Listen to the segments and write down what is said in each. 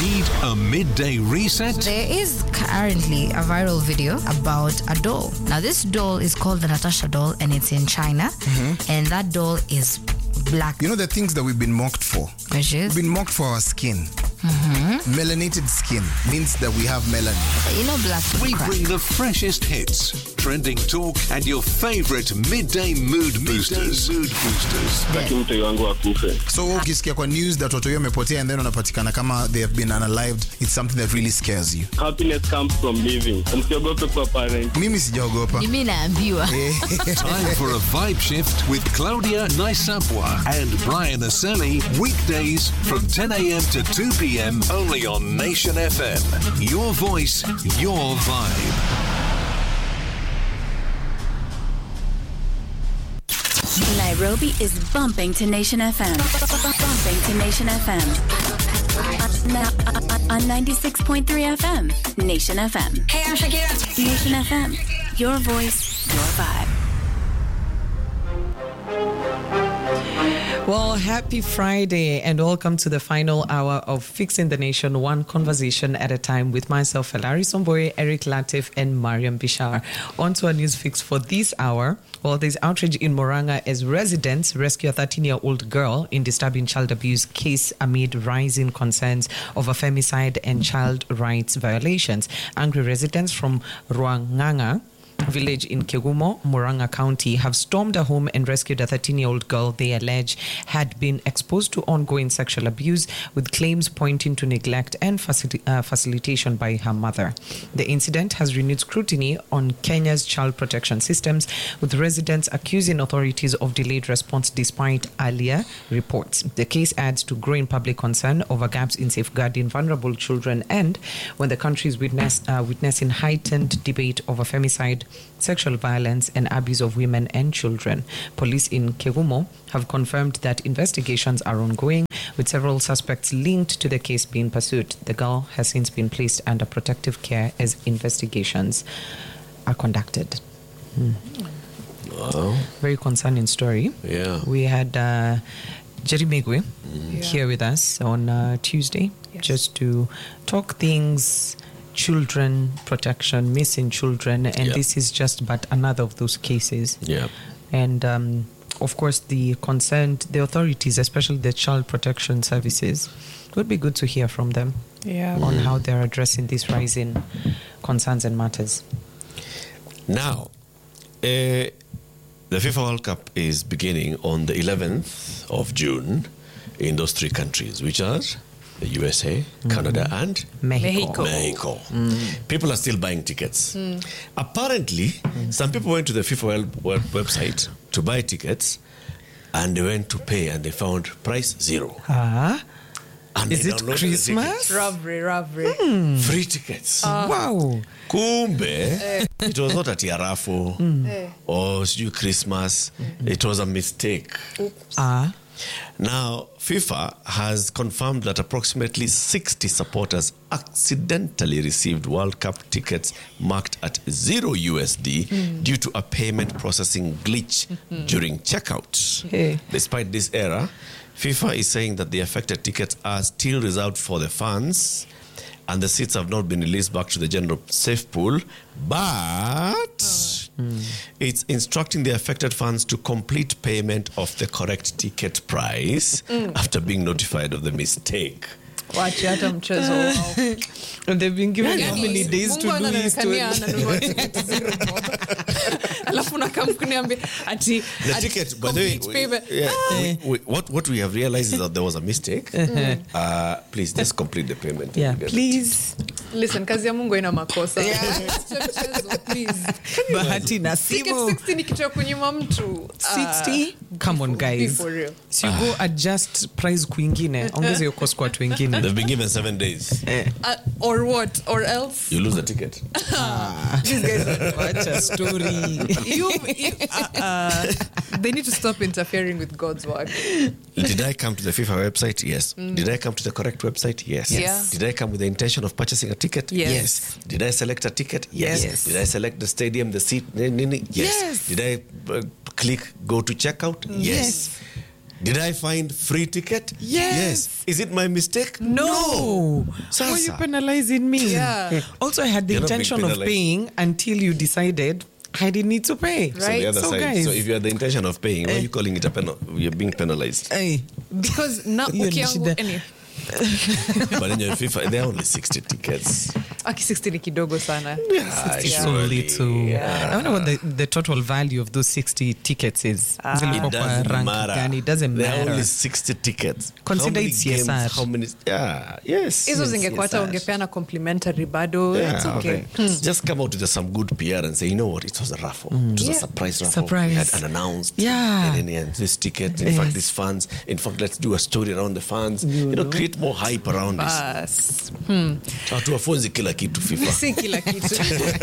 Need a midday reset? There is currently a viral video about a doll. Now, this doll is called the Natasha doll and it's in China. And that doll is black. You know the things that we've been mocked for? Which is, We've been mocked for our skin. Melanated skin means that we have melanin. you know, black We crack. bring the freshest hits, trending talk, and your favorite midday mood boosters. Mood boosters. Taki mtoi wangu akufe. So ukisikia kwa news that watu wengi wamepotea and then wanapatikana kama they have been unalived, it's something that really scares you. Happiness comes from living. Msiogope kuwa parent. Mimi sijaogopa. Mimi naambiwa. Time for a vibe shift with Claudia Naisapwa and Brian Aseli. Weekdays from 10 a.m. to 2 p.m. only on Nation FM. Your voice, your vibe. Nairobi is bumping to Nation FM. Bumping to Nation FM. On- On 96.3 FM. Nation FM. Hey, I'm Shakira. Nation FM. Your voice, your vibe. Well, happy Friday and welcome to the final hour of Fixing the Nation, one conversation at a time with myself, Hilary Somboye, Eric Latif, and Mariam Bishar. On to our news fix for this hour. Well, there's outrage in Moranga as residents rescue a 13 year old girl in disturbing child abuse case amid rising concerns over femicide and child rights violations. Angry residents from Ruanganga village in Kegumo, Moranga County, have stormed a home and rescued a 13 year old girl they allege had been exposed to ongoing sexual abuse, with claims pointing to neglect and facil- uh, facilitation by her mother. The incident has renewed scrutiny on Kenya's child protection systems, with residents accusing authorities of delayed response despite earlier reports. The case adds to growing public concern over gaps in safeguarding vulnerable children and when the country is witness, uh, witnessing heightened debate over femicide, sexual violence, and abuse of women and children. Police in Kegumo have confirmed that investigations are ongoing, with several suspects linked to the case being pursued. The girl has since been placed under protective care as investigations are conducted. Very concerning story. Yeah. We had uh, Jerry Megwe here with us on uh, Tuesday just to talk things children protection, missing children, and Yeah. this is just but another of those cases. Yeah. And um, of course, the concerned, the authorities, especially the child protection services, it would be good to hear from them Yeah. on how they're addressing these rising concerns and matters. Now, uh, the FIFA World Cup is beginning on the 11th of June in those three countries, which are the USA, Canada, and Mexico. Mexico. People are still buying tickets. Apparently, some people went to the FIFA World, World website to buy tickets, and they went to pay, and they found price zero. Ah, And is they it downloaded the Christmas? tickets. Robbery, robbery. Free tickets. wow. kumbe it was not ati arafu or sijui christmas it was a mistake Ah, now fifa has confirmed that approximately 60 supporters accidentally received world cup tickets marked at zero usd due to a payment processing glitch during checkout Hey. despite this error fifa is saying that the affected tickets are still reserved for the fans and the seats have not been released back to the general safe pool, but it's instructing the affected fans to complete payment of the correct ticket price after being notified of the mistake. Wache hata mchezo wao. and they've been given how Yani, many days to Mungu do this to anaonekania ananunua tiketi zero bob. alafu nakamkuniambia ati The ati ticket, by the way, complete we- payment. yeah, we- we- what, what we have realized is that there was a mistake. Uh, please just complete the payment. Yeah, Get it. please. Listen, kazi ya mungu ina makosa Acha mchezo, please. Bahati Ticket nasibu. 60 ni kitu ya kunyima mtu 60 come on Be guys for real. so you go adjust price kwingine ongeza hiyo cost kwa watu wengine They've been given seven days. Uh, or what or else You lose the ticket. these guys are Wacha story you, you uh, they need to stop interfering with god's work Did I come to the FIFA website? Yes. Did I come to the correct website? Yes. Yes. Did I come with the intention of purchasing a ticket? Yes. Did I select a ticket? Yes. Yes. Did I select the stadium, the seat? Ni- ni- ni? Yes. Yes. Did I uh, click go to checkout? Yes. Did I find free ticket? Yes. Is it my mistake? No. Why are you Sasa. penalizing me? Yeah. Also, I had the You're not being intention of penalized. paying until you decided I didn't need to pay. So the other So, side. guys- so if you had the intention of paying, why are you calling it a penal? You're being penalized. Hey, because na Hiyo ni ukiangu shida. anyway, but in your FIFA, there are only 60 tickets. aki 60 ni kidogo sana Yeah, it's so surely. little. I wonder what the, the total value of those 60 tickets is. Zilikuwa It kwa doesn't rank matter. gani? It doesn't There are matter. only 60 tickets. Consider how many it games, CSR. How many? Yeah, yes. hizo yes, zingekuwa hata CSR. ungepeana complimentary bado Yeah, it's okay, okay. Just come out with some good PR and say, you know what, it was a raffle. It was a surprise raffle. Surprise. We had unannounced. Yeah. And then yeah, this ticket, in Yes. fact, these funds. In fact, let's do a story around the funds. You, know, create more hype around this. Bas. Hatuwafunzi kila kitu FIFA. si kila kitu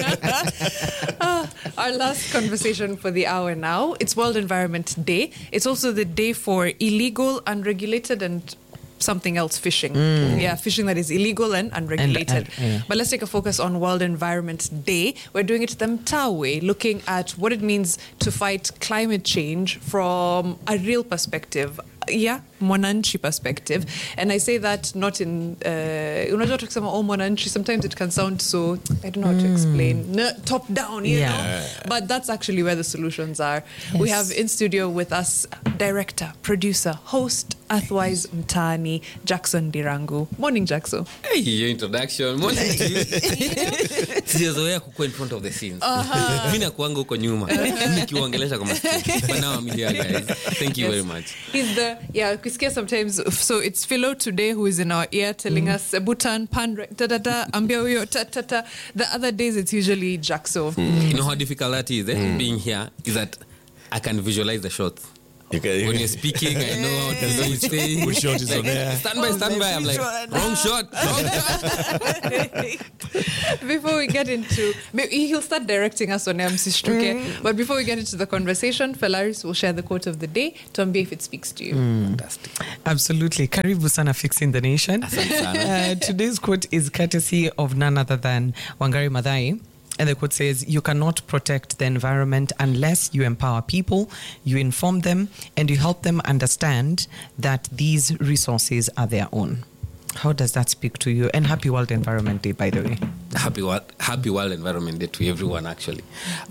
Ah, our last conversation for the hour now it's world environment day it's also the day for illegal unregulated and something else fishing yeah fishing that is illegal and unregulated And, uh, yeah. but let's take a focus on world environment day we're doing it the Mtaa way looking at what it means to fight climate change from a real perspective yeah mwananchi perspective and i say that not in uh, unajua tukisema oh mwananchi sometimes it can sound so i don't know how to explain no, top down you Yeah. know but that's actually where the solutions are we Yes. have in studio with us director producer host Athwise Mtani Jackson Dirangu morning Jackson Hey, your introduction Mbona- sijazoea kukua in front of the scenes mi nakuanga huko nyuma nikiwaongelesha kwa masikio. But now I'm here, guys. thank you very much He's the yeah. Kusikia sometimes. So it's Philo today who is in our ear telling us uh, Bhutan pan da da da ambia huyo ta ta ta. The other days it's usually Jackso. you know how difficult that is eh? being here is that i can visualize the shots You can- when you're speaking i know how to do it thing. Which shot is on Like, air? stand by stand by i'm like wrong shot wrong shot before we get into, maybe he'll start directing us on MC Struke. But before we get into the conversation, Felaris will share the quote of the day. Tuambie if it speaks to you. fantastic Absolutely. Karibu sana fixing the nation. Uh, today's quote is courtesy of none other than Wangari Maathai. And the quote says, You cannot protect the environment unless you empower people, you inform them, and you help them understand that these resources are their own. How does that speak to you? And happy World Environment Day, by the way. happy world, happy world environment day to everyone actually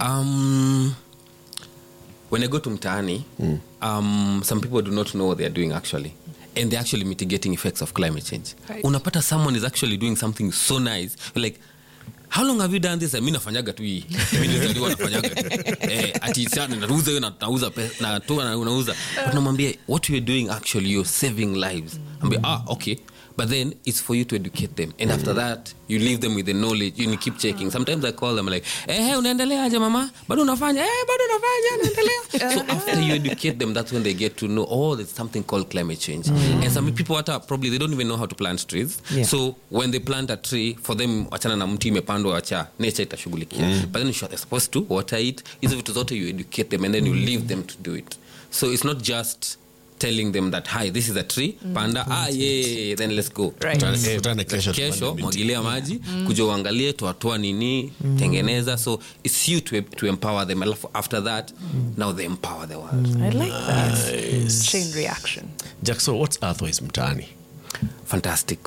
um, when i go to mtaani um, some people do not know what they're doing actually and they're actually mitigating effects of climate change Right. unapata someone is actually doing something so nice You're like how long have you done this mi nafanyaga tu hii mi nilizaliwa nafanyaga tu eh, ati sana nauza hiyo na nauza pe- na toa na unauza but namwambia what you're doing actually you're saving lives ambia ah okay but then it's for you to educate them and after that you leave them with the knowledge you keep checking sometimes i call them like eh hey, unaendeleaje mama bado unafanya eh bado unafanya naendelea so after you educate them that's when they get to know oh there's something called climate change and some people hata probably they don't even know how to plant trees Yeah. so when they plant a tree for them wachana na mti imepandwa wacha nature itashughulikia but then they're supposed to water it hizo vitu zote you educate them and then you leave them to do it so it's not just telling them that hi this is a tree panda ah yeah then let's go Right. Tutane- tutane kesho kesho tupande miti. mwagilia maji kuja uangalie tuatoa nini tengeneza so it's you to, to empower them alafu after that now they empower the world I like that. Chain reaction. Jackson, what's Earthwise Mtani? fantastic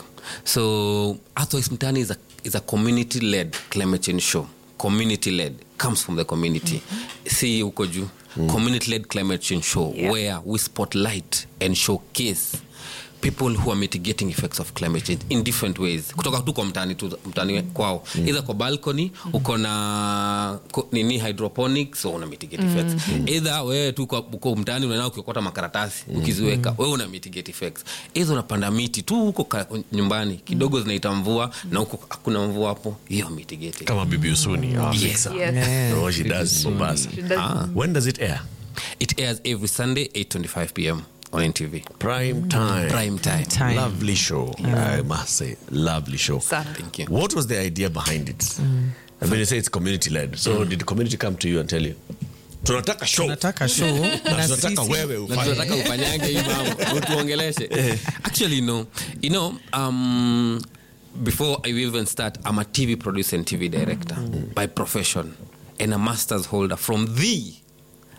so Earthwise Mtani is a, is a community led climate change show community led comes from the community see huko juu community led climate change show Yeah. where we spotlight and showcase people who are mitigating effects of climate change in different ways kutoka tu kwa mtani tu mtani kwao mm. either kwa balcony uko na ko- nini hydroponics so una mitigate effects either wewe tu kwa- uko mtani unaenda ukiokota makaratasi ukiziweka wewe una mitigate effects either unapanda miti tu huko ka- nyumbani kidogo zinaita mvua na huko hakuna mvua hapo hiyo mitigate Kama Bibi Usuni. our Yes. mixer. Yes. Oh, she does in Mombasa. She does. Ah. When does it air? it airs every sunday 8.25 pm on ntv Prime time. prime time Time. Lovely show. I must say, lovely show. Sana. Thank you. What was the idea behind it? I mean, you say it's community led. So did the community come to you and tell you, tunataka show Tunataka show na na tunataka sisi- wewe na ufanye. tunataka ufanyange hii mambo utuongeleshe actually no you know um, before i even start i'm a tv producer and tv director by profession and a master's holder from the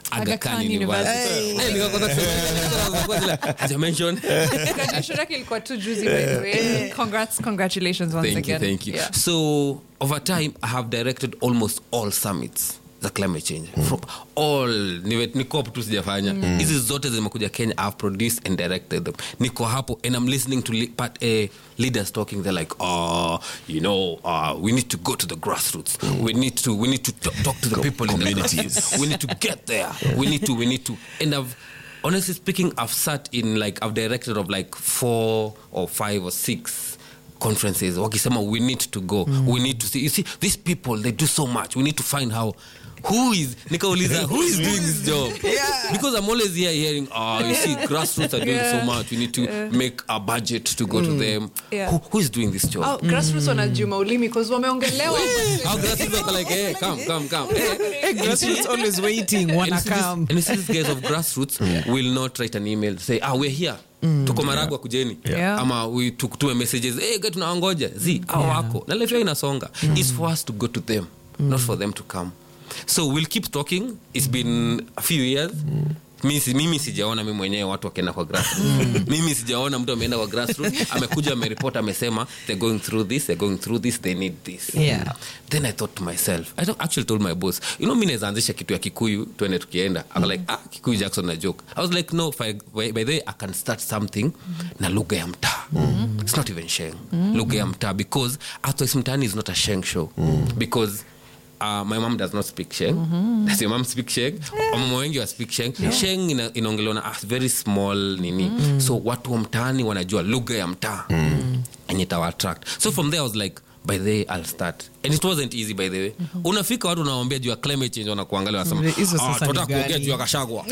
Aga Aga Khan Khan University. University. Eh, nikakosa kusema, haja mention. Graduation yake ilikuwa tu juzi by the way. Congrats, congratulations once thank you again. thank you Yeah. so over time i have directed almost all summits za climate change from all niwe- ni cop tu sijafanya hizi zote zimekuja kenya i've produced and directed them niko hapo and i'm listening to li- part, uh, leaders talking they're like oh you know uh, we need to go to the grassroots we need to we need to talk, talk to the people in the communities. grassroots. we need to get there we need to we need to and i've honestly speaking i've sat in like i've directed of like four or five or six conferences wakisema we need to go we need to see you see these people they do so much we need to find how who is nikauliza who is doing this job because i'm always here hearing oh you see grassroots are doing so much we need to make a budget to go to them Yeah. who, who is doing this job Oh, grassroots wanajuma ulimi 'cause wameongelewa How grassroots are like, hey, come, come, come. Hey, Hey, grassroots always waiting, and wanna you see this- come. and you see these guys of grassroots will not write an email say ah we're here tuko maragwa kujeni Yeah. ama we tukutume messages hey, guys, tunawangoja zi au wako na life yao inasonga It's for us to go to them not for them to come so we'll keep talking it's been a few years Mi si- mimi sijaona mi mwenyewe watu wakienda kwa grassroots mimi sijaona mtu ameenda kwa grassroots amekuja ameripot amesema they're going through this they're going through this they need this Yeah. then i thought to myself i don't- actually told my boss you know mi nawezaanzisha kitu ya kikuyu tuende tukienda I'm like ah kikuyu jackson na joke i was like no if I, by by the way i can start something na lugha ya mtaa it's not even sheng lugha ya mtaa because athois mtaani is not a sheng show because Uh, my mom does not speak sheng does your mom speak sheng wamama wengi wa speak sheng sheng ina, inaongelewa na a very small nini so watu wa mtaani wanajua lugha ya mtaa enye itawa attract so from there i was like by the way i'll start and it wasn't easy by the way unafika watu unawambia juu ya climate change wanakuangalia wanasema Hizo sasa "Ah, ni tunataka kuongea gani?" juu ya kashagwa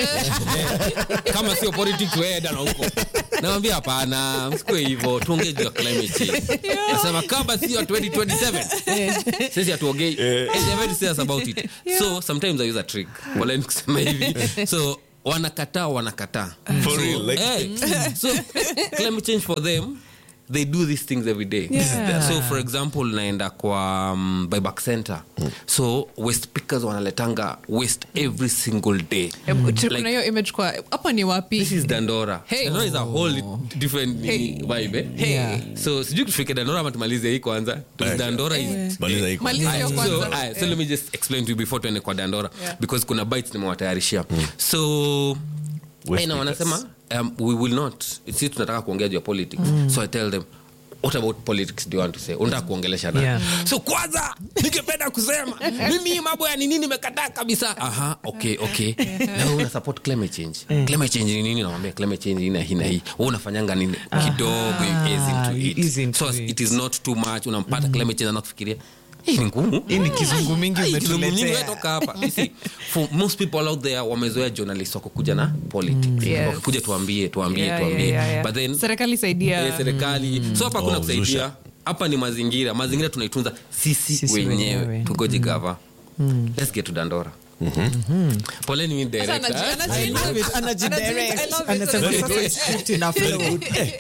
kama sio politics weeda na huko nawambia hapana msikue hivyo tuongee juu ya climate change nasema kama sio 2027 sisi hatuongei and they're very serious about it so sometimes i use a trick poleni kusema hivi so wanakataa wanakataa For so, real, like- eh, so climate change for them they do these things every day Yeah. so for example naenda kwa um, buyback center so waste pickers wanaletanga waste every single day Hebu, tu- Like- kuna hiyo image kwa hapa ni wapi this is dandora Hey. dandora is a whole different Hey. vibe eh? Yeah. so sijui tufike dandora ama tumalize hii kwanza Right. dandora is Maliza hii kwanza. Maliza hiyo so, kwanza. aya, so let me just explain to you before tuende kwa dandora Yeah. because kuna bites nimewatayarishia so Waste aina wanasema um, we will not si tunataka kuongea juu ya politics so i tell them what about politics do you want to say unataka kuongelesha na Yeah. so kwanza ningependa kusema mimi hii mambo ya nini nimekataa kabisa aha okay okay na wewe una support climate change climate change ni nini namwambia climate change ina hii na hii wewe unafanyanga nini kidogo you ease into you it ease into so it. it is not too much unampata climate change anakufikiria hii ni ngumu Hii ni kizungu mingi Ai, kizungu mingi umetuletea. wewe toka hapa You see, for most people out there wamezoea journalist wako kuja na politics Yes. wakikuja tuambie tuambie Yeah, tuambie yeah, yeah, yeah. but then serikali saidia eh, serikali so hapa kuna Oh, kusaidia zusha. hapa ni mazingira mazingira tunaitunza sisi, Sisi wenyewe wenyewe. tugoji gava let's get to dandora poleni mi Sasa director, anaji- eh? anaji- I love it. Anajidirect. I love it. Anasema Sasa- go script ina flow.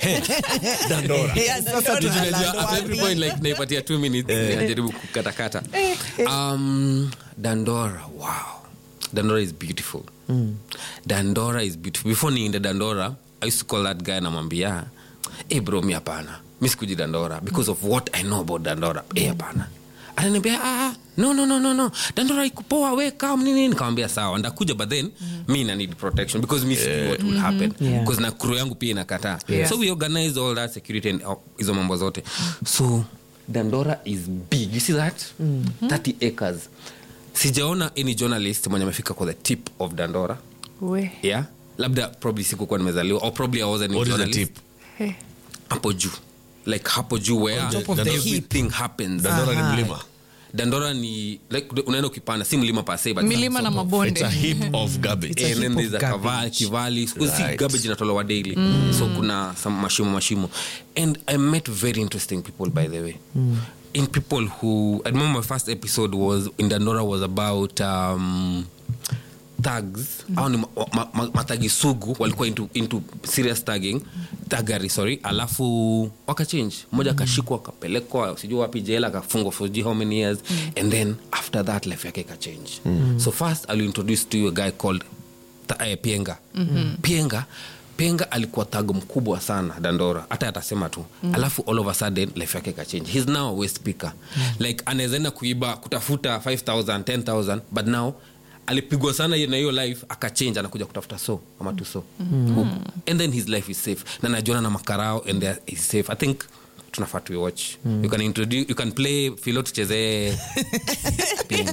Yes, sasa Kitu tunalanda najua, at every wapi? point, like, naipatia two minutes najaribu kukatakata um, dandora wow dandora is beautiful dandora is beautiful before niinde dandora i used to call that guy namwambia hey bro mi hapana mi sikuji dandora because of what i know about dandora hey, hapana ananiambia ah, no no no no no dandora ikupoa we kam nini nikamwambia sawa ndakuja but then mi na need protection because mi sijui what will happen Yeah. because na crew yangu pia inakataa Yeah. so we organize all that security and uh, hizo mambo zote so dandora is big you see that 30 acres sijaona any journalist mwenye amefika kwa the tip of dandora We. yeah labda probably sikukuwa nimezaliwa or probably I wasn't a What is the journalist. tip? Hey. hapo juu like hapo juu where top of the everything happens Dandora ni mlima. dandora ni like unaenda ukipanda si mlima pase but milima na It's mabonde a heap of garbage. and then heap there's of a kava- garbage. kivali Siku hizi Right. garbage inatolewa daily so kuna some mashimo mashimo and i met very interesting people by the way in people who i remember my first episode was in dandora was about um, tags au ni ma, ma, ma, matagi sugu walikuwa into, into serious tagging tagari sorry alafu wakachange mmoja akashikwa akapelekwa sijui wapi jela akafungwa for sijui how many years and then after that life yake ikachange so first i'll introduce to you a guy called ta, eh, pienga mm-hmm. pienga pienga alikuwa thago mkubwa sana dandora hata atasema tu mm. alafu all of a sudden life yake ikachange hes now a waste speaker mm. like anawezaenda kuiba kutafuta 5000 10000 but now alipigwa sana na hiyo life akachange anakuja kutafuta so ama tu so mm. and then his life is safe na najuana na makarao and they are- is safe i think tunafaa tuiwatch mm. you can introduce you can play filo tuchezee pinga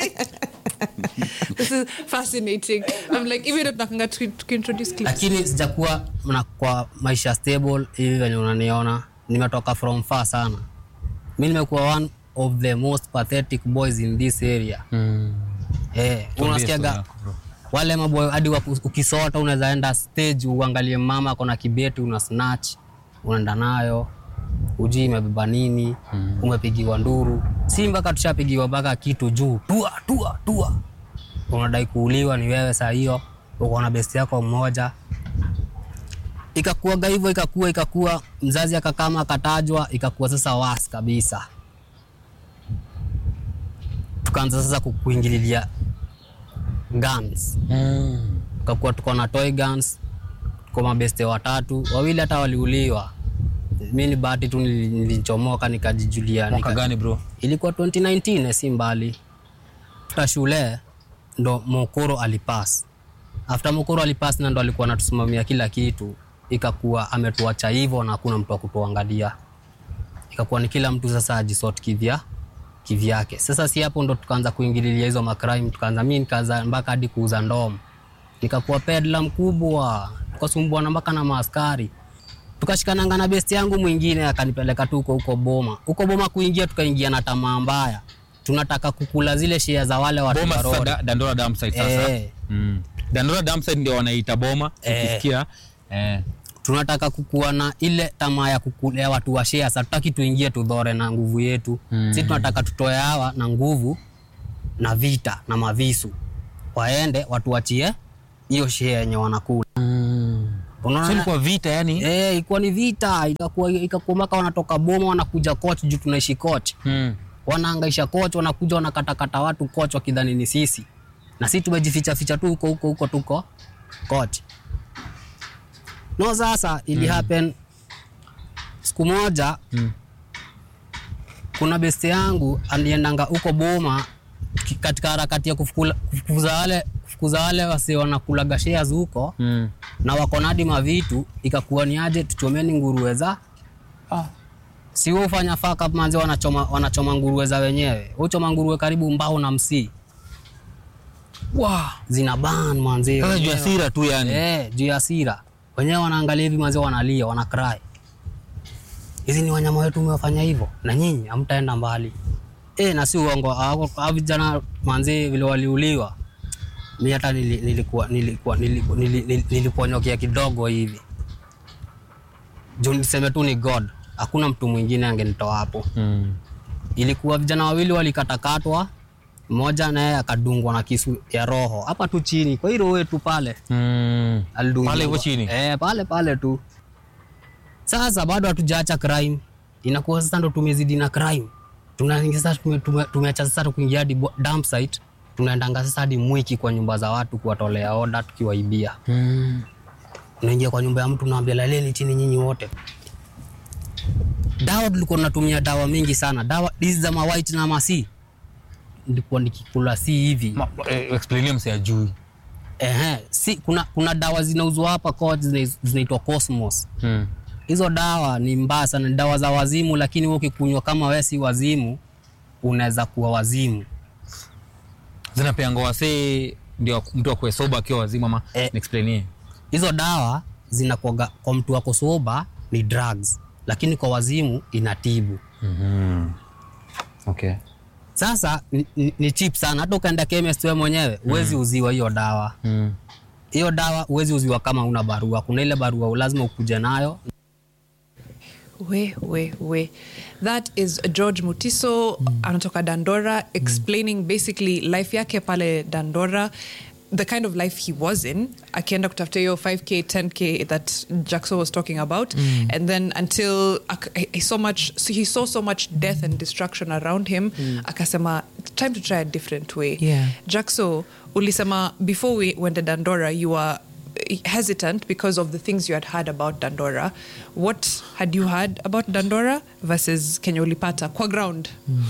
This is fascinating. I'm like, even if nakanga to, to introduce clips. lakini sijakuwa na kwa maisha stable hivi venye unaniona nimetoka from far sana mi nimekuwa one of the most pathetic boys in this area mm. eh, unasikiaga wale maboy hadi waku- ukisota unaweza enda stage uangalie mama akona kibeti una snatch unaenda nayo ujui imebeba nini mm. umepigiwa nduru si mpaka tushapigiwa mpaka kitu juu tua tua tua unadai kuuliwa ni wewe saa hiyo uko na besti yako mmoja ikakuaga hivyo ikakua ikakua mzazi akakama akatajwa ikakuwa sasa was kabisa tukaanza sasa ku- kuingililia guns mm. tukakuwa tuko na toy guns tuko mabeste watatu wawili hata waliuliwa mi ni bahati tu nili- nilichomoka nikajijulia mwaka nika- gani bro ilikuwa 2019 si mbali after shule ndo mokoro alipas after mokoro alipas na ndo alikuwa anatusimamia kila kitu ikakuwa ametuacha hivyo na hakuna mtu wa kutuangalia ikakuwa ni kila mtu sasa ajisort kivya kivyake sasa si hapo ndo tukaanza kuingililia hizo macrime tukaanza mi nikaanza mpaka hadi kuuza ndomo nikakuwa pedla mkubwa tukasumbuana mpaka na maaskari tukashikananga na besti yangu mwingine akanipeleka tu huko huko boma huko boma kuingia tukaingia na tamaa mbaya tunataka kukula zile shea za wale watu boma wa sasa road. da, dandora damside sasa Eh. mm. dandora damside ndio wanaita boma Eh. ukisikia eh. tunataka kukuwa na ile tamaa ya kukulea watu wa shea sasa tutaki tuingie tudhore na nguvu yetu mm. si tunataka tutoe hawa na nguvu na vita na mavisu waende watu wachie hiyo shea yenye wanakula Unaona? So ilikuwa vita yani Eh, ilikuwa ni vita ikakuwa ikakuwa mpaka wanatoka boma wanakuja coach juu tunaishi coach mm. wanaangaisha coach wanakuja wanakatakata watu coach wakidhani ni sisi na sisi tumejificha ficha tu huko huko huko tuko coach no sasa ili mm. happen siku moja mm. kuna beste yangu aliendanga huko boma ki- katika harakati ya kufukula- kufukuza wale kufukuza wale wasi wanakulaga shares huko Mm. na wako na hadi mavitu ikakuwa ni aje tuchomeni nguruwe za ah. si wewe ufanya faka manzi wanachoma, wanachoma nguruwe za wenyewe uchoma nguruwe karibu mbao na msii wow. zina ban manzi Sasa juu ya wenyewe. hasira tu yani. eh, juu ya hasira wenyewe wanaangalia hivi manzi wanalia wana cry hizi ni wanyama wetu umewafanya hivyo na nyinyi hamtaenda mbali eh, na si uongo hao hao vijana manzi vile waliuliwa mi hata nili- nilikuwa nilikuwa nilikuwa nili- nili- niliponyokea kidogo hivi juu niseme tu ni god hakuna mtu mwingine angenitoa hapo mm. ilikuwa vijana wawili walikatakatwa mmoja naye akadungwa na kisu ya roho hapa tu chini kwa hilo wetu pale Mm. alidungiwa. Pale hivyo chini? eh, pale pale tu sasa bado hatujaacha crime inakuwa sasa ndo tumezidi na crime tunaingia sasa tume- tume- tumeacha sasa kuingia hadi bo- dump site tunaendanga sasa hadi mwiki kwa nyumba za watu kuwatolea oda tukiwaibia Mm. unaingia kwa nyumba ya mtu unaambia laleni chini nyinyi wote dawa tulikuwa tunatumia dawa mingi sana dawa hizi za mawhite na masi nilikuwa nikikula si hivi Ma, eh, explainia mse ajui Ehe, si kuna, kuna dawa zinauzwa hapa coach zina- zinaitwa Cosmos. mm. Hizo dawa ni mbaya sana, ni dawa za wazimu, lakini wewe ukikunywa kama wewe si wazimu, unaweza kuwa wazimu. zinapeanga wasee ndio mtu akuwe soba akiwa wazima ama Eh. niexplainie Hizo dawa zinakuwaga kwa mtu wako soba ni drugs, lakini kwa wazimu inatibu. okay. Sasa ni, ni, ni cheap sana, hata ukaenda chemist wewe mwenyewe huwezi uziwa hiyo dawa. mm. Hiyo dawa huwezi uziwa kama una barua. Kuna ile barua lazima ukuje nayo We, we, we. That is George Mutiso anatoka Dandora explaining basically life yake pale Dandora the kind of life he was in akienda kutafuta hiyo 5k 10k that jackson was talking about Mm. and then until ak- he saw much so he saw so much death and destruction around him akasema time to try a different way Yeah. jackso ulisema before we went to dandora you were hesitant because of the things you had heard about dandora what had you heard about dandora versus kenya ulipata kwa ground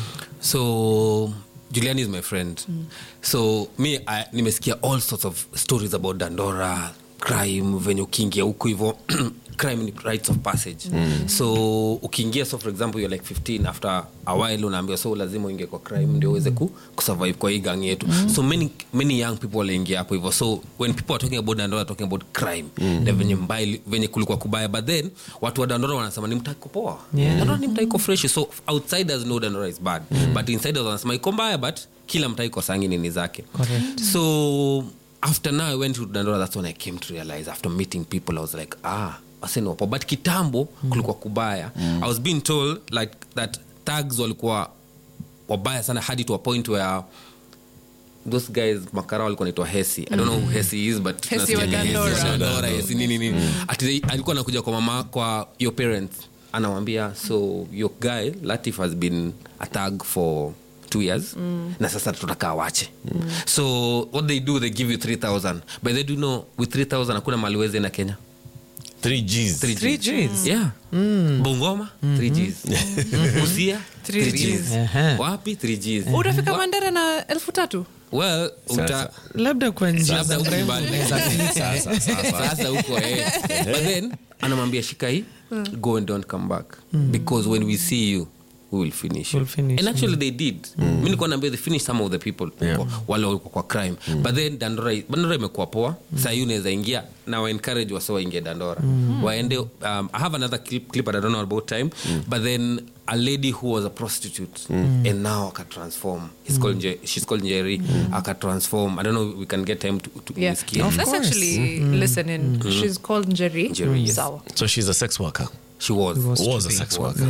so juliani is my friend so mi I, nimesikia all sorts of stories about dandora crime venye ukiingia huku hivo crime ni rites of passage Mm. so ukiingia so for example you're like 15 after a while unaambiwa so lazima uingie kwa crime ndio uweze ku, kusurvive kwa hii gang yetu Mm. so many, many young people waliingia hapo hivo so when people are talking about dandora talking about crime Mm. na venye mbaya venye kulikuwa kubaya but then watu wa dandora wanasema ni mtaki kupoa Yeah. dandora ni mtaiko fresh so outsiders know dandora is bad Mm. but insiders wanasema iko mbaya but kila mtaiko sangi nini zake Correct. so after now i went to dandora that's when i came to realize after meeting people i was like ah wasenopo but kitambo kulikuwa kubaya i was being told like that tags walikuwa wabaya sana hadi to a point where those guys makara walikuwa naitwa hesi i don't know who hesi is but Hesi wa tunasikia Hesi wa Dandora. Dandora, hesi nini nini Ati they- alikuwa anakuja kwa mama kwa your parents anawambia so your guy latif has been a tag for two years Mm. na sasa tutakaa wache so what they do they give you 3000 but they do know with 3000 hakuna maliwezi na kenya 3Gs. 3 Gs. yeah bungoma 3 gs usia 3 gs Aha. wapi 3 gs utafika mandera na elfu tatu well uta labda kwa njia Labda za huko urembo nyumbani. unaweza pita. Sasa, sasa, sasa huko eh. but then anamwambia shika hii go and don't come back because when we see you we will finish, you. We'll finish and actually they did mi nilikuwa naambia they finished some of the people Yeah. wale walikuwa kwa crime but then dandora dandora imekuwa poa saa hii unaweza ingia na wa encourage wasa waingie dandora waende um, i have another clip, clip but i don't know about time but then a lady who was a prostitute and now aka transform He's called Nje- she's called njeri aka transform i don't know we can get time to, to yeah kuisikia. let's actually listen in she's called njeri, Njeri, yes. sawa So she's a sex worker. she was Was a sex worker.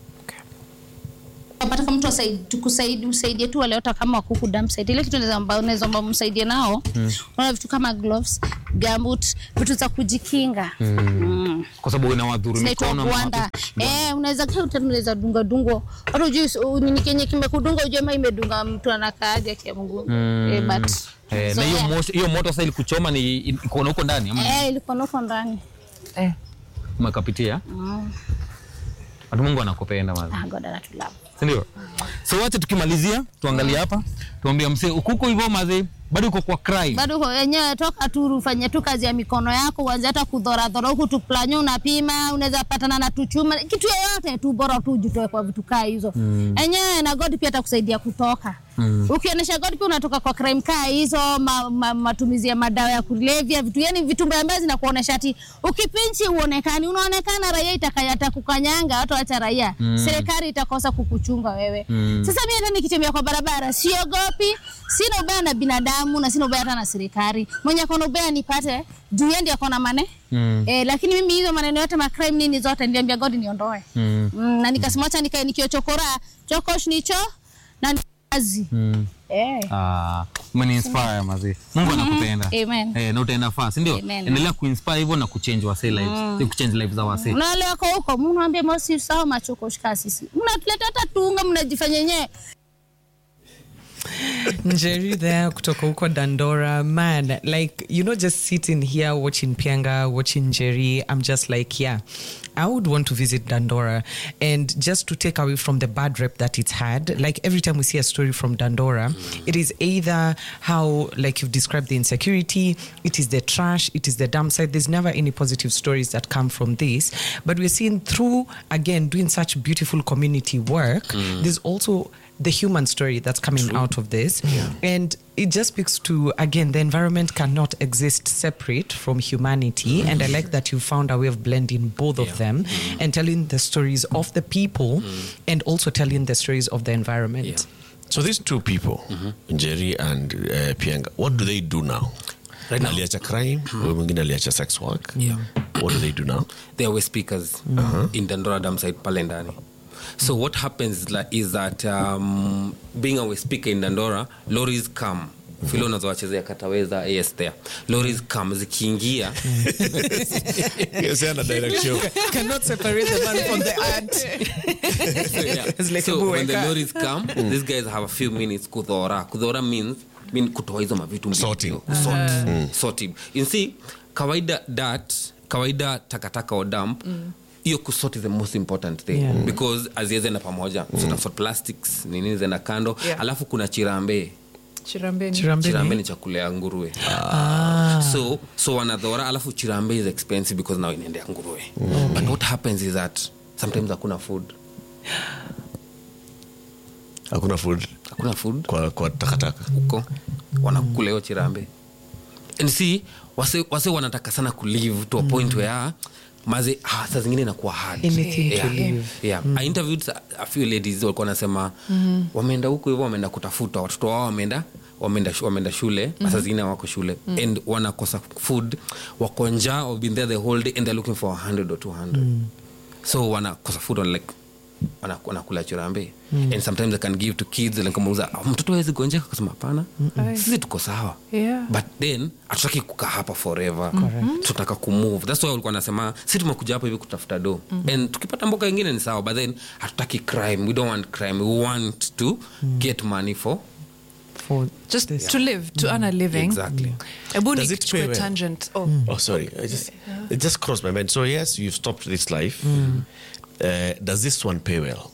Unapata mtu asaid- tukusaidi usaidie tu wale hata kama kuku dump site ile kitu unaweza amba- unaweza omba msaidie nao unaona vitu kama gloves gambut vitu za kujikinga Mm. kwa sababu inawadhuru zinaitwa mikono ama gwanda wapi? eh unaweza kaa uta- unaweza dunga dungo hata ujui u- nini kenye kimekudunga ujue ma imedunga mtu anakaaje kia mguu Mm. eh, but Eh, so na hiyo yeah. moto- hiyo moto sasa ilikuchoma ni iko na huko ndani ama eh ilikuwa nuko ndani umekapitia Mm. watu mungu anakupenda mazi ah god anatulava sindio so wacha tukimalizia tuangalie hapa tuambia msee ukuko hivyo mazi bado uko kwa crime bado uko wenyewe toka tu ufanye tu kazi ya mikono yako uanze hata kudhoradhora huku tuplanyo unapima unaweza patana na tuchuma kitu yoyote tu bora tu ujitoe kwa vitu kaa hizo Mm. enyewe na god pia atakusaidia kutoka Mm. ukionyesha god pia unatoka kwa crime kaa hizo ma, ma, matumizi ya madawa ya kulevya vitu yani vitu mbaya mbaya zinakuonesha ati ukipinchi uonekani unaonekana raia itakayata kukanyanga watu wacha raia Mm. serikali itakosa kukuchunga wewe Mm. sasa mi hata nikitembea kwa barabara siogopi sina ubaya na binadamu na sina ubaya hata na serikali mwenye akona ubaya nipate juu yeye ndiye akona mane Mm. Eh, lakini mimi hizo maneno yote macrime nini zote niliambia god niondoe Mm. mm, na nikasema acha nikae nikiochokora chokosh nicho na ni kazi Mm. eh. Ah, umeniinspire mazi mungu Mhm. anakupenda Amen. eh, na utaenda faa sindio Amen. endelea kuinspire hivyo na kuchange wase lives Mm. Si kuchange lives za wase na wale wako huko mnaambia mosi sawa machokosh kaa sisi mnatuleta hata tunga mnajifanya yenyewe Njeri there kutoka huko Dandora. Man, like, you know, just sitting here watching Pianga, watching Njeri, I'm just like, yeah, I would want to visit Dandora. And just to take away from the bad rep that it's had, like every time we see a story from Dandora, it is either how, like you've described the insecurity, it is the trash, it is the dump site. There's never any positive stories that come from this. But we're seeing through, again, doing such beautiful community work, Mm. there's also the human story that's coming out of this. And it just speaks to, again, the environment cannot exist separate from humanity. And I like that you found a way of blending both of them and telling the stories of the people and also telling the stories of the environment. So these two people, Njeri and uh, Pianga, what do they do now? Right now. aliacha crime huyu mwingine aliacha sex work Yeah. what do they do now they are speakers in dandora dam site pale ndani so what happens is, like, is that um, being a speaker in dandora lorries come vile unazowachezea kataweza as there lorries come zikiingia Yes, yeah, na direction. Cannot separate the man from the ant. so, yeah. It's like a so when the buweka. lorries come these guys have a few minutes kudhora kudhora means mean kutoa hizo mavitu mbili. Sorting. Sort. sorting you see kawaida dat kawaida takataka or dump hiyo kusort is the most important thing Yeah. because aziezenda pamoja so utasort plastics nini zenda kando Yeah. alafu kuna chirambe Chirambeni. Chirambeni. chirambe ni chakula ya nguruwe so so wanadhora alafu chirambe is expensive because now inaendea nguruwe but what happens is that sometimes hakuna food hakuna food hakuna food kwa, kwa takataka huko wanakula hiyo chirambe and see wase, wase wanataka sana kulive to a point where maze ah, saa zingine inakuwa hard Anything to yeah. live. yeah. I interviewed a- a few ladies walikuwa wanasema wameenda huko hivyo wameenda kutafuta watoto wao wameenda wameenda shu- wameenda shule mm-hmm. saa zingine wako shule and wanakosa food wako njaa have been there the whole day and they're looking for 100 or 200 so wanakosa food wana like wana- wanakula chirambe and sometimes i can give to kids like kumuuza "Ah, mtoto awezi gonjeka kasema hapana sisi tuko sawa Yeah. but then hatutaki kukaa hapa forever tunataka kumove thats why walikuwa nasema si tumekuja hapa hivi kutafuta do and tukipata mboka ingine ni sawa but then hatutaki crime we don't want crime we want to get money for For Just this. to live, to earn a living. exactly Ebu Does ni it kichukue pay well? tangent. Oh. Oh, sorry. I just, it just crossed my mind. So, yes, you've stopped this life. Uh, does this one pay well?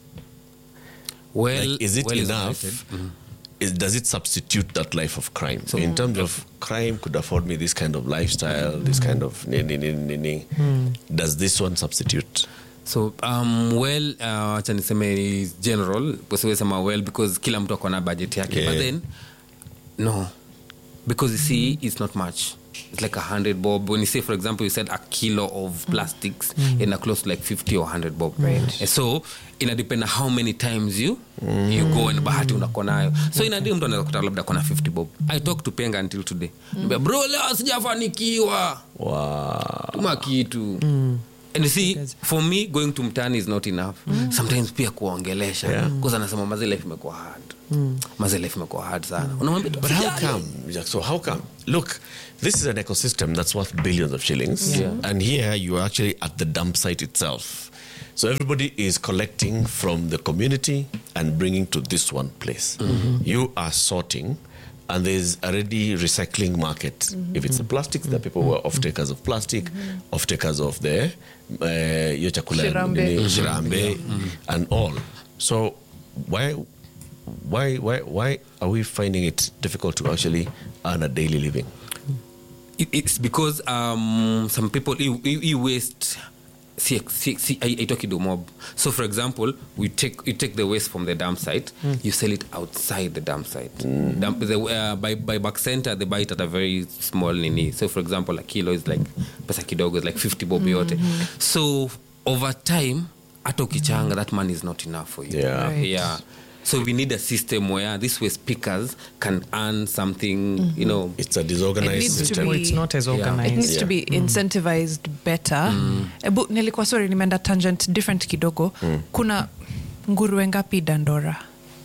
well Like, is it well enough? rated. Mhm. Is, does it substitute that life of crime? in terms of crime, could afford me this kind of lifestyle, this kind of ni, ni, ni, ni, ni. Does this one substitute? so um, well uh, acha niseme is general usiwe sema well because kila mtu akona budget yake Yeah. but then no because you see it's not much it's like a hundred bob when you say for example you said a kilo of plastics in a close to like 50 or 100 bob right and so ina depend on how many times you you go and bahati unako nayo so ina mtu anaweza kuta labda kona 50 bob i talk to penga until today mm. bro leo sijafanikiwa Wow. tuma kitu and you see for me going to mtani is not enough sometimes pia kuongelesha Yeah. yeah. anasema mazi life imekuwa hard mazi life imekuwa hard sana unamwambia tu, But how "Usijali." come? Jack, So how come? Look, this is an ecosystem that's worth billions of shillings, Yeah. and here you are actually at the dump site itself. So everybody is collecting from the community and bringing to this one place. You are sorting, and there's already recycling market. If it's the plastics, the people who are off takers of plastic, off takers of the uh, your chakula, Shirambe. nini, shirambe, and all. So why why why why are we finding it difficult to actually earn a daily living? It- it's because um, some people you, you, you waste see, see, see, I, I talk to mob. So, for example, we take you take the waste from the dump site, you sell it outside the dump site. Dump, the, uh, by by back center, they buy it at a very small nini. So, for example, a kilo is like pesa kidogo is like fifty bob yote. So, over time, hata ukichanga, that money is not enough for you. Yeah. Right. yeah. So we need a system where these waste pickers can earn something, you know. It's a disorganized It needs to system. be- It's not as Yeah. organized. it needs to be incentivized better Ebu, nilikuwa sorry nimeenda tangent different kidogo kuna nguruwe ngapi dandora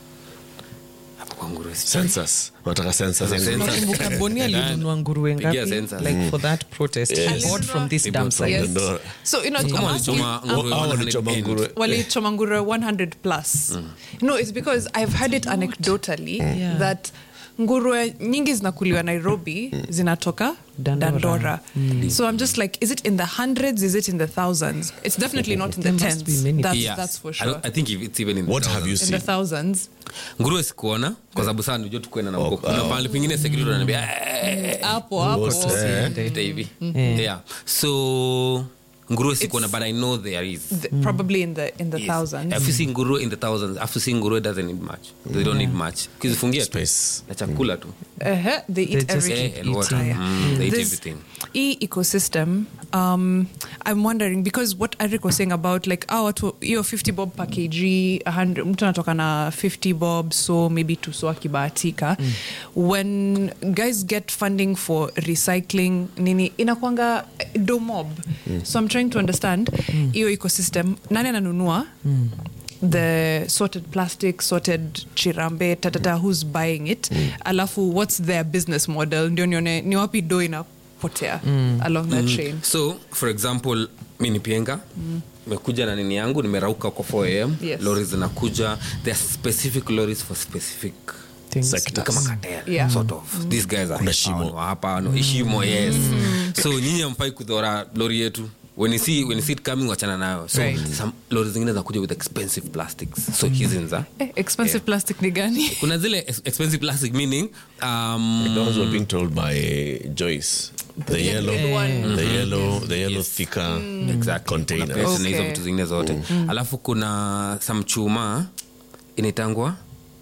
Hapo kwa nguruwe si- Census. Wanataka census. Census. nakumbuka boni alinunua nguruwe Pigia ngapi census. like for that protest Yes. he bought from this He dump bought from site Yes. Dandora. so you know, Kama I'm walichoma asking- nguruwe Hao 100 walichoma end. nguruwe. walichoma nguruwe 100 plus no it's because i've heard it anecdotally Yeah. that nguruwe nyingi zinakuliwa nairobi zinatoka Dandora. dandora, so i'm just like is it in the hundreds is it in the thousands it's definitely not in the There must be tens many. that's, Yes. that's for I, sure don't- I think if it's even in the What have you thousands. in the seen? thousands nguruwe sikuona kwa sababu saa ndio tukwenda na Oh, huko kuna oh. pahali pengine security wananiambia "Eh, hapo hapo Most, eh? ita hivi Yeah. yeah so nguruwe sikuona but i know there is The- probably in the in the Yes. thousands If you see nguruwe in the thousands after seeing nguruwe doesn't need much they don't need much kizifungia tu Space. na chakula tu uh-huh. they They eat just everything Eh, and water. Haya. Mm, they eat This everything e ecosystem um i'm wondering because what eric was saying about like oh watu hiyo 50 bob per kg 100 mtu anatoka na 50 bob so maybe tuso akibahatika when guys get funding for recycling nini inakwanga do mob so i'm trying to understand hiyo ecosystem nani ananunua the sorted plastic, sorted chirambe, tatata, who's buying it? Alafu, what's their business model? Ndio nione ni wapi do inapotea along that chain. so for example mi ni pienga nimekuja na nini yangu nimerauka kwa 4 am Yes. lori zinakuja there are specific lorries for specific Things. sectors. kama cartel, Yeah. sort of these guys are Kuna hapa, shimo. wa hapa no, shimo yes so nyinyi amfai kudhora lori yetu when you see when you see it coming wachana nayo so Right. some lori zingine zinakuja with expensive plastics so hizi nza Eh, expensive plastic ni gani? kuna zile ex- expensive plastic meaning um, Those were being told by Joyce. The yellow, big one. the yellow, the yellow Yes. thicker Exactly. container. Kuna press na hizo Okay. vitu zingine zote alafu kuna some chuma inaitangwa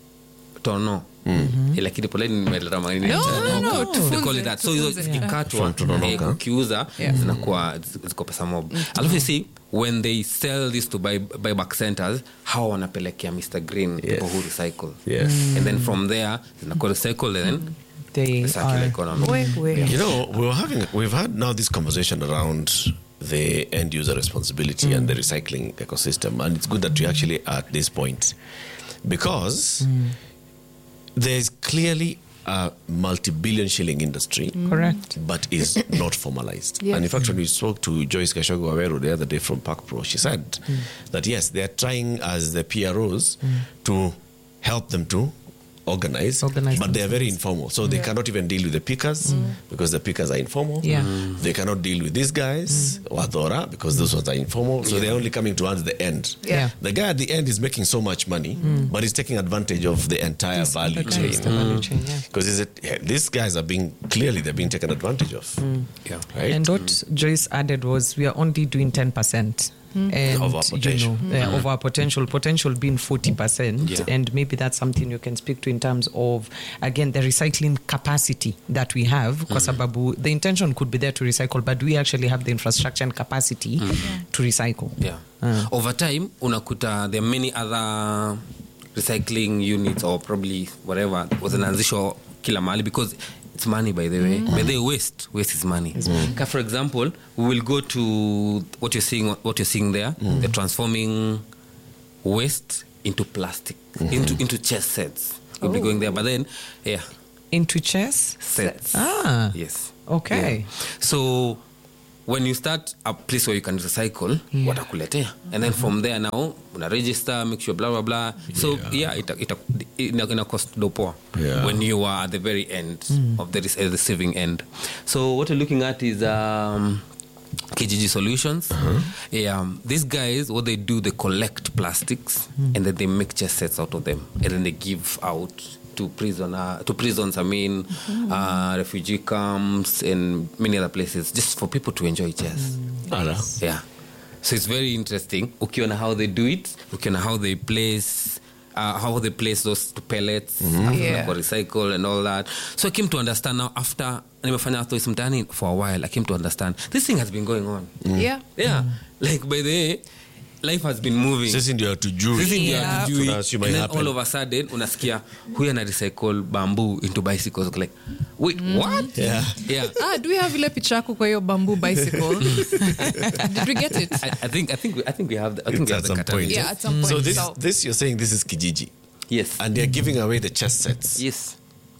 tono Eh, lakini poleni nimeleta maneno ya No, tono. no, no, They tufunze, call it that. so hizo tufunze. zikikatwa From tononoka. eh, ukiuza zinakuwa ziko pesa mob alafu you see when they sell this to buy, buyback centers hawa wanapelekea mr green people who recycle Yes. and then from there zinakuwa recycled and then They the circular are- economy We- we. You know, we were having, we've had now this conversation around the end user responsibility and the recycling ecosystem, and it's good that we actually are at this point because there's clearly a multi-billion shilling industry, Correct. but is not formalized. Yeah. And in fact, when we spoke to Joyce Kashogo Awero the other day from Park Pro, she said that yes, they are trying as the PROs to help them to organize, Organize but they are very informal. So they cannot even deal with the pickers because the pickers are informal. Yeah. They cannot deal with these guys, Wadora, because those ones are informal. So they're only coming towards the end. Yeah. The guy at the end is making so much money, but he's taking advantage of the entire value chain. Organize the value chain, yeah. Because yeah, these guys are being clearly they're being taken advantage of. yeah Right? And what Joyce added was we are only doing 10%. And, Of our potential. You know, uh, of our potential, potential being 40%. Yeah. And maybe that's something you can speak to in terms of, again, the recycling capacity that we have. Kwa sababu the intention could be there to recycle, but do we actually have the infrastructure and capacity to recycle? yeah over time unakuta there are many other recycling units or probably whatever wazinaanzishwa kila mahali because it's money by the way by the way waste waste is money Ka for example we will go to what you're seeing what you're seeing there they're transforming waste into plastic into into chest sets we'll be going there but then yeah Into chess? sets Ah. yes Okay. Yeah. so when you start a place where you can recycle watakuletea and then from there now una register make sure blah blah blah so yeah ita, ita, ina, ina cost dopoa Yeah. when you are at the very end of the, rec- uh, the receiving end so what you're looking at is um, KGG Solutions. Yeah, um, these guys, what they do, they collect plastics and then they make chest sets out of them, and then they give out to prisoner to prisons. I mean, uh, refugee camps and many other places, just for people to enjoy chess. Ala. Yeah. So it's very interesting. Ukiona how they do it, ukiona how they place uh, how they place those pellets after Yeah. for recycle and all that. So I came to understand now after nimefanya Atois mtaani for a while, I came to understand this thing has been going on. Yeah. Yeah. Like by the way, life has been moving. Sisi ndio hatujui. Sisi ndio Yeah. hatujui. Tunaassume And then happen. all of a sudden unasikia huyu ana recycle bamboo into bicycles like wait what Yeah. yeah Ah, do we have ile picha yako kwa hiyo bamboo bicycle? Did we get it? I, I think I think we, I think we have the, I think It's we at have the some point. catalog. Yeah, at some point. So this, So- this you're saying this is Kijiji, yes and they're giving away the chess sets. yes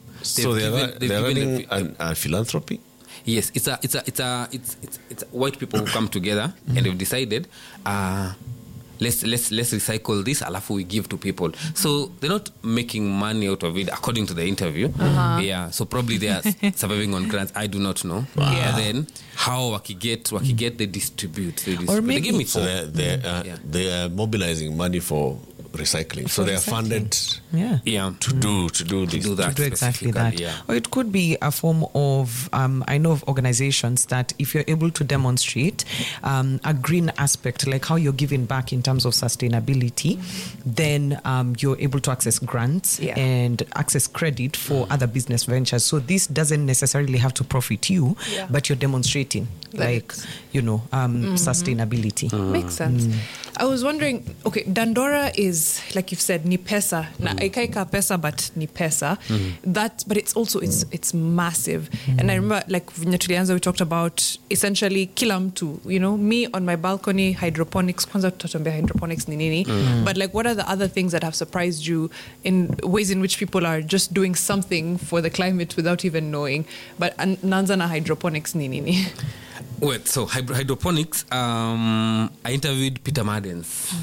So They've they're, given- they've they're given running the- an, a philanthropy. Yes, it's a it's a it's a it's it's, it's white people who come together and they've decided uh let's let's let's recycle this alafu we give to people. So they're not making money out of it according to the interview. Yeah, so probably they are surviving on grants. I do not know. Yeah. But then how wakiget wakiget they distribute. They, distribute. they maybe- give me So four. they're, they're, uh, Yeah. they are mobilizing money for recycling. so they are funded Yeah. yeah. to do to do To this. do that. to do exactly that. specifically, Yeah. Or it could be a form of, um, I know of organizations that if you're able to demonstrate um, a green aspect, like how you're giving back in terms of sustainability, then um, you're able to access grants Yeah. and access credit for other business ventures. So this doesn't necessarily have to profit you, Yeah. but you're demonstrating, That like, it's- you know, um, sustainability. Makes sense. I was wondering. Okay, Dandora is is like you've said ni pesa na ikaika pesa but ni pesa that but it's also it's it's massive and i remember like venye tulianza we talked about essentially kila mtu you know me on my balcony hydroponics kwanza tutatuambia hydroponics ni nini but like what are the other things that have surprised you in ways in which people are just doing something for the climate without even knowing but an- naanza na hydroponics ni nini Wait, so hydro- hydroponics, um, I interviewed Peter Madens,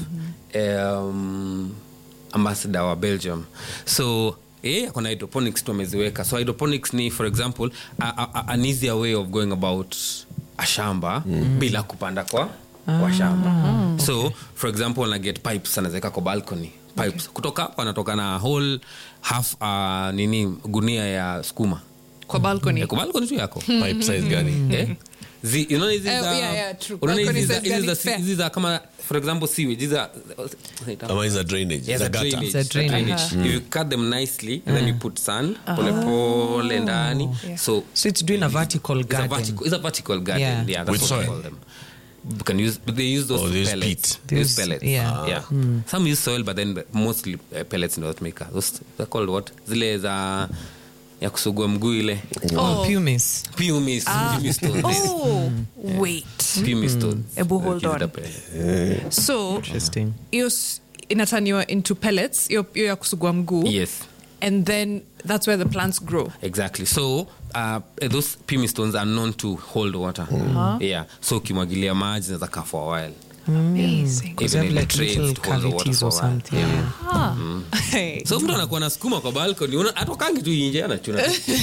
um, ambassador wa Belgium. So yeah, kuna hydroponics tu ameziweka. So hydroponics ni for example a, a, a- an easier way of going about a shamba bila kupanda kwa kwa shamba. So for example ana get pipes anaweka kwa balcony pipes kutoka hapo anatoka na whole half uh, nini gunia ya skuma kwa balcony Eh, kwa balcony tu yako Pipe size gani? Eh? Zi- unaona hizi Eh, za- yeah, yeah, true. unaona hizi Balcony za- size hizi za- gani? Fair. hizi za kama for example sewage hizi za Ama hizi za drainage, Yeah, za za gutter. drainage, Za za drainage. drainage. If you cut them nicely and then you put sand polepole ndani so So it's doing a vertical it's a garden. vertical, it's a vertical garden Yeah. yeah, that's With what we soil. call them you can use but they use those Oh, they use pellets peat. they use They use- pellets yeah. yeah some use soil but then mostly uh, pellets in North America those they're called what zile za ya kusugua mguu ile Oh, pumice. pumice pumice stones oh wait pumice stones Ebu, hold Hizi on. za pellets. so Interesting. hiyo s- inataniwa into pellets hiyo hiyo ya kusugua mguu yes and then that's where the plants grow exactly so uh, those pumice stones are known to hold water yeah so ukimwagilia maji zinaweza kaa for a while amazing Because Even they have in like trays little to hold the water cavities for or a while. something. Yeah. Hey. so mtu anakuwa na sukuma kwa balcony una- atokangi tu inje anachuna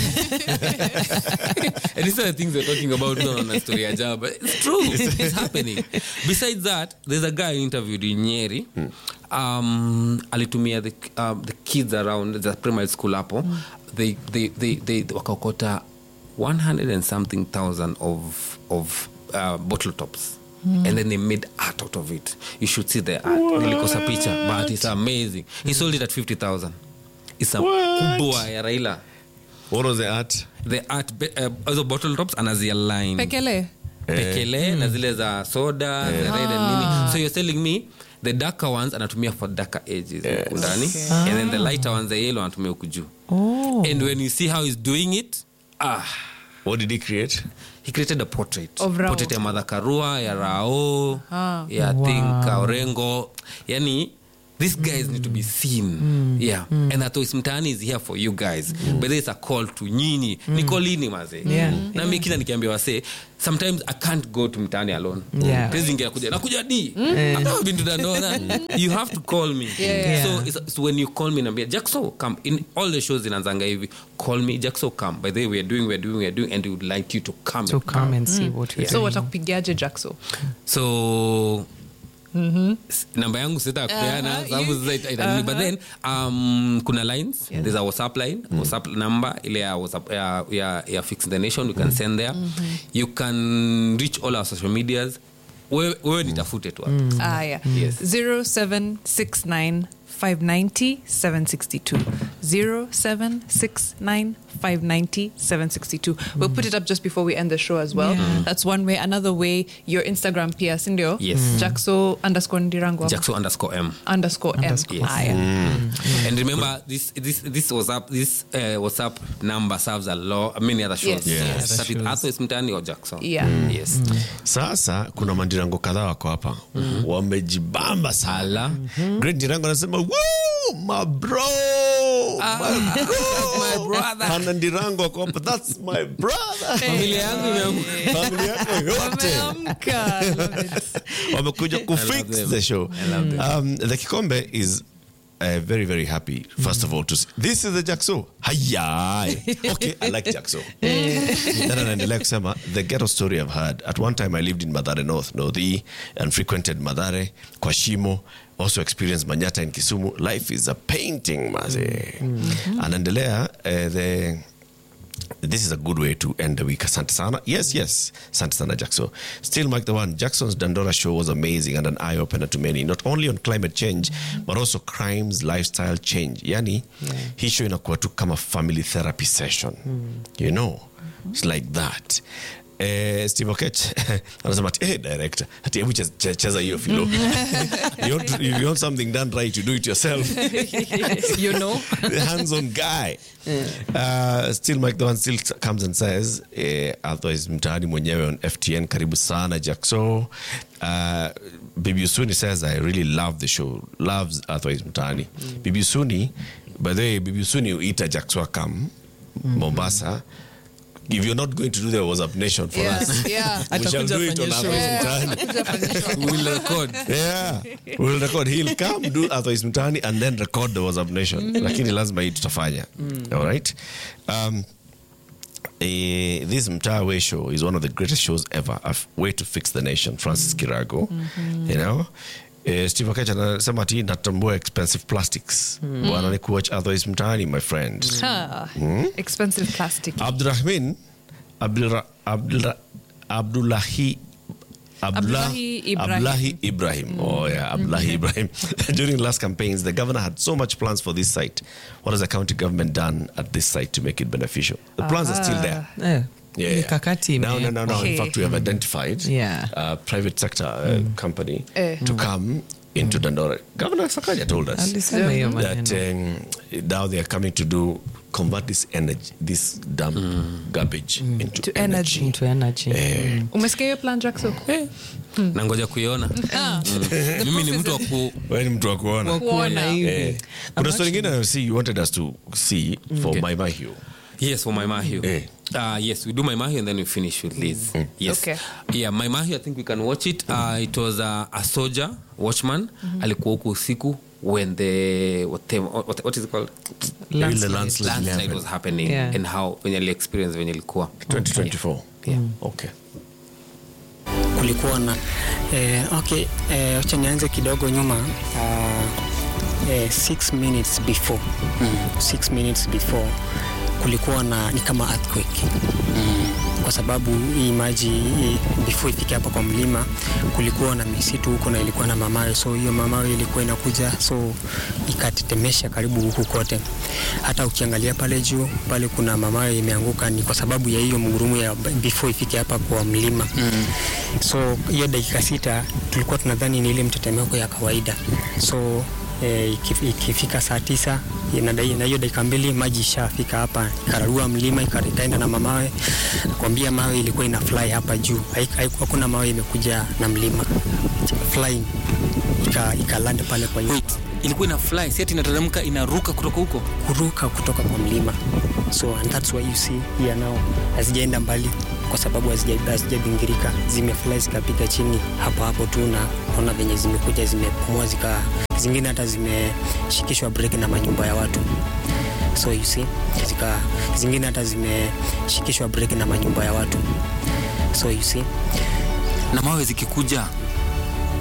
and these are the things we're talking about no on a story ya jaba it's true it's happening besides that there's a guy who interviewed in nyeri um, alitumia the, um, the kids around the primary school hapo they, they, they, they wakaokota 100 and something thousand of, of uh, bottle tops and then they made art out of it you should see the art nilikosa picha but it's amazing he sold it at 50000 it's a kubwa ya raila What was the art? the art be- uh, hizo bottle tops anazialign pekele pekele na zile za soda the red and nini so you're telling me the darker ones anatumia for darker edges huku ndani and then the lighter ones the yellow anatumia huku juu and when you see how he's doing it ah What did he create? he created a portrait Of Rao. portrait ya madha karua ya rao ya Wow. think orengo yani these guys need to be seen yeah and atois mtaani is here for you guys but there is a call to nyinyi ni kolini maze Yeah. na mi kila nikiambia wase sometimes i can't go to mtaani alone Yeah. Tezi ingia kuja nakuja di I've never been to Dandora. you have to call me Yeah. so, it's, so when you call me nambia jackso come in all the shows inaanzanga hivi call me jackso come by the way we're doing we're doing we're doing and we would like you to come To come and see what you're so doing. watakupigiaje jackso so s- namba yangu sita kupeana Uh-huh, sababu you- sasa ita- itanini. but then um, kuna lines there's a whatsapp line whatsapp number ile ya whatsapp ya, ya, ya fix the nation you can send there you can reach all our social medias wewe wewe nitafute tu hapo. ah yeah Yes. 0769 590 762 0769 590 762 we'll put it up just before we end the show as well that's one way another way your instagram pia sindio Yes. Mm. jackso underscore ndirango jackso underscore m underscore m Yes. ah, yeah. and remember this this this WhatsApp this uh, WhatsApp number serves a lot many other shows. Yes. Yes. Start with Athos Mtani or Jackson. Yeah. Yes. sasa kuna mandirango kadhaa wako hapa wamejibamba sana great ndirango anasema "Woo, my bro my bro Hana ndirango wako hapa that's my brother Familia yangu imeamka. familia yako yote Wameamka. I love it. wamekuja kufix them. the show I love them. um, the kikombe is uh, very very happy first of all to s- this is the jackso hayai okay i like jackso then anaendelea kusema the ghetto story i've heard at one time i lived in madhare north northi and frequented madhare kwa shimo also experienced manyata in kisumu life is a painting maze anaendelea uh, the this is a good way to end the week. Asante sana. Yes, yes. Asante sana, Jackson. Still, Mike the One. Jackson's Dandora show was amazing and an eye opener to many, not only on climate change, but also crimes, lifestyle change. Yani, hii show inakuwa tu kama family therapy session. You know, it's like that. eh, steve okech anasema ati hey, director ati hebu cheza- che- cheza hiyo filo you, want to, if you want something done right you do it yourself you know the hands-on guy uh, still mike the one still comes and says eh, otherwise mtaani mwenyewe on ftn karibu sana jackso uh, bibi usuni says i really love the show loves otherwise mtaani bibi usuni by the way bibi usuni uita jackso come mombasa if you're not going to do the whatsapp nation for Yeah, us yeah. we shall do it on otherwise mtaani We'll record. yeah we'll record he'll come do otherwise mtani and then record the whatsapp nation lakini lazima hii tutafanya all right um, eh, this mtawe show is one of the greatest shows ever a f- way to fix the nation francis kirago you know Eh, steve akech anasema ati natambua expensive plastics bwana ni kuwatch otherwise mtaani my friend Ah, expensive plastic. abdurahmin Abdulra- Abdulra- abdullahi Abdullah, Abdullahi Ibrahim. Abdullahi Ibrahim. Oh, yeah, Abdullahi Ibrahim. During last campaigns, the governor had so much plans for this site. What has the county government done at this site to make it beneficial? The plans are still there. Eh, Yeah, mikakati No, no, no, no. In Okay. fact, we have identified Yeah. a private sector uh, company Eh. to come into Dandora. Governor Sakaja told us alisema hiyo that maneno um, now they are coming to do convert this energy, this dump garbage into To energy. energy. into energy Eh, umesikia hiyo plan jackson na ngoja kuiona mimi ni mtu wa ku wewe ni mtu wa kuona. Wa kuona Kuona. hivi Eh, kuna story ingine I see you wanted us to see for Okay. my Mahio. Yes, for my Mahio. Eh. Uh, yes, we do my Mahio and then we finish with Liz. Yes. Okay. Yeah, my Mahio, I think we can watch it. Uh, it was uh, a soldier, watchman. Alikuwa huku usiku when the what, the- what, what is it called? Landslide. Landslide, Landslide was happening Yeah. and how venye ali experience venye ilikuwa. 2024. Yeah. Okay. kulikuwa na eh, okay eh, acha nianze kidogo nyuma uh, eh, six minutes before mm. six minutes before kulikuwa na ni kama earthquake mm. kwa sababu hii maji hii, before ifike hapa kwa mlima kulikuwa na misitu huko na ilikuwa na mamawe so hiyo mamawe ilikuwa inakuja so ikatetemesha karibu huku kote hata ukiangalia pale juu pale kuna mamawe imeanguka ni kwa sababu ya hiyo mgurumu ya before ifike hapa kwa mlima mm. so hiyo dakika sita tulikuwa tunadhani ni ile mtetemeko ya kawaida so eh, ikif- ikifika saa tisa na dai- na hiyo dakika mbili maji ishafika hapa ikararua mlima ika- ikaenda na mamawe nakwambia mawe ilikuwa ina fly hapa juu Haik- haiku- hakuna mawe imekuja na mlima flying ika, ika land pale kwa hiyo Wait, ilikuwa ina fly si ati inateremka inaruka kutoka huko kuruka kutoka kwa mlima so and that's why you see here now hazijaenda mbali kwa sababu hazija- hazijabingirika zimefly zikapiga chini hapo hapo tu na naona venye zimekuja zimepumua zika zingine hata zimeshikishwa breki na manyumba ya watu so you see zika zingine hata zimeshikishwa breki na manyumba ya watu so you see na mawe zikikuja